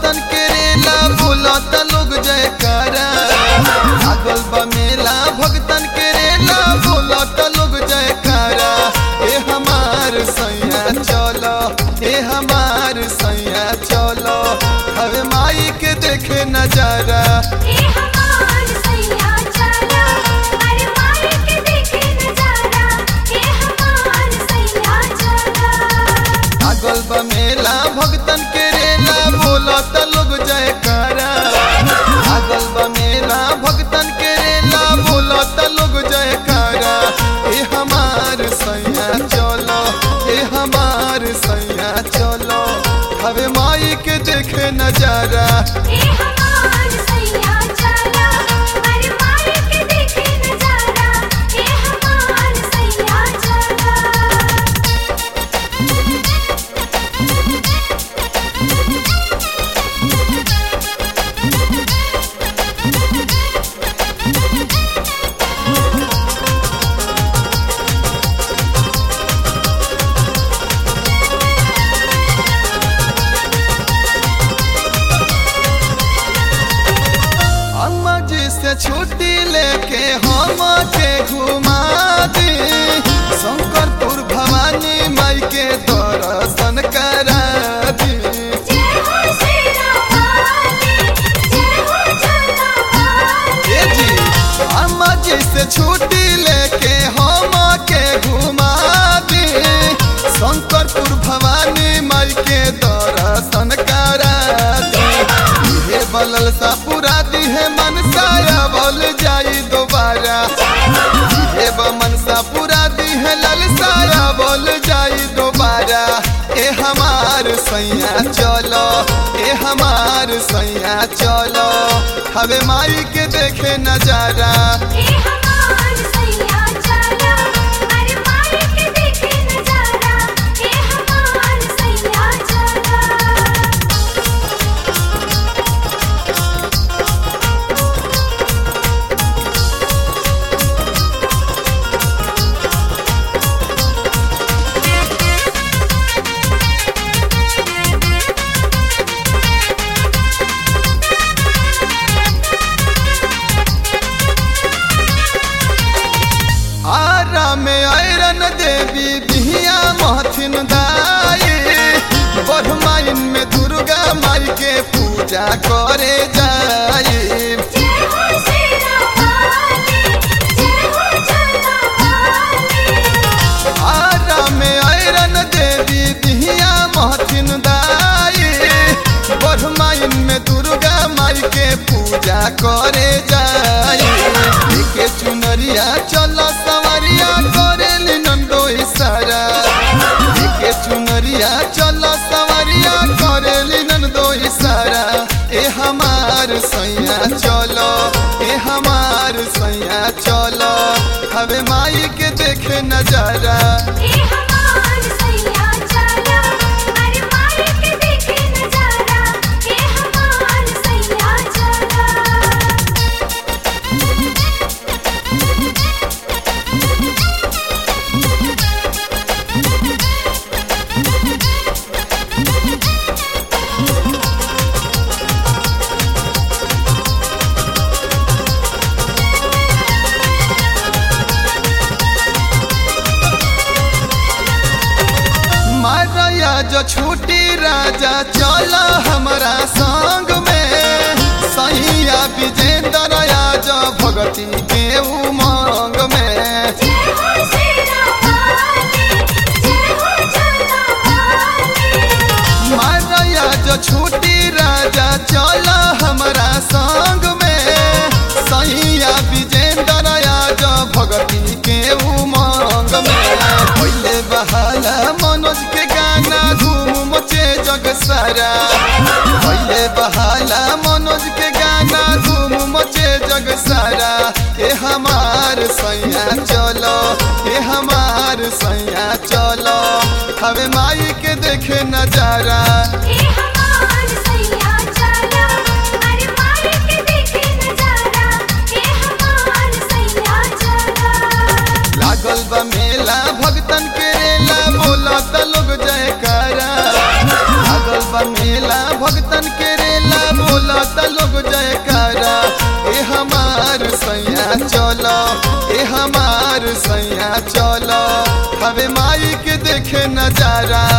भगतन के रेला बोलत लोग जयकारा लागल बा मेला भगतन के रेला बोलत लोग जयकारा ए हमार सैया चलो ए हमार सैया चलो हवे माई के देखे नजारा ए हमार सैया चला अरे माई के देखे नजारा ए हमार सैया चला लागल बा मेला भगतन के रेला बोलत लोग जयकारा लागल बा मेला भगतन के रेला बोलत लोग जयकारा ए हमार सैया चलो ए हमार सैया चलो हवे माई के देखे नजारा ए हमार सैया चला अरे माई के देखे नजारा ए हमार सैया चला अम्मा जी से छुट्टी लेके हम के घुमा दी शंकरपुर भवानी माई के दर्शन करा दी जय हो श्री रामाली जय हो जगदम्बाली ए जी अम्मा जी से छुट्टी लेके हम के घुमा दी शंकरपुर भवानी माई के दर्शन करा दी ये बलल सा पूरा दी है मनसाया बोल जाई दोबारा ये मनसा पूरा दी है ललसाया बोल जाई दोबारा ए हमार सैया चलो ए हमार सैया चलो हवे माई के देखे नजारा ए हमार सैया चला अरे माई के देखे नजारा ए हमार सैया चला आरा में आयरन देवी बिहिया महथिन दाई बरमाइन में दुर्गा माई के पूजा करे जाई जय हो श्री रामाली जय हो जगदम्बाली आरा में आयरन देवी बिहिया महथिन दाई बरमाइन में दुर्गा माई के पूजा करे जाई के चुनरिया चलो सवरिया करे नंदो इशारा के चुनरिया चलो सवरिया करे नंदो इशारा ए हमार सैया चलो ए हमार सैया चलो हवे माई के देखे नजारा ए हमार सैया चला अरे माई के देखे नजारा ए हमार सैया चला मारया जो छूटी राजा चला हमारा संग में सैया विजेंद्र जो भगती के उमंग में जय हो श्री रामाली जय हो जगदम्बाली मारया जो छूटी राजा चला हमारा संग में सैया विजेंद्र जो भगती के उमंग में पहले बहाला मनोज के गाना धूम मचे जग सारा पहले बहाला मनोज के गाना धूम मचे जग सारा ए हमार सैया चलो ए हमार सैया चलो हवे माई के देखे नजारा ए हमार सैया चला अरे माई के देखे नजारा ए हमार सैया चला लागल बा मेला भगतन के रेला बोला त लोग जयकारा लागल बा मेला भगतन के रेला सैया चल हवे माई के देखे नजारा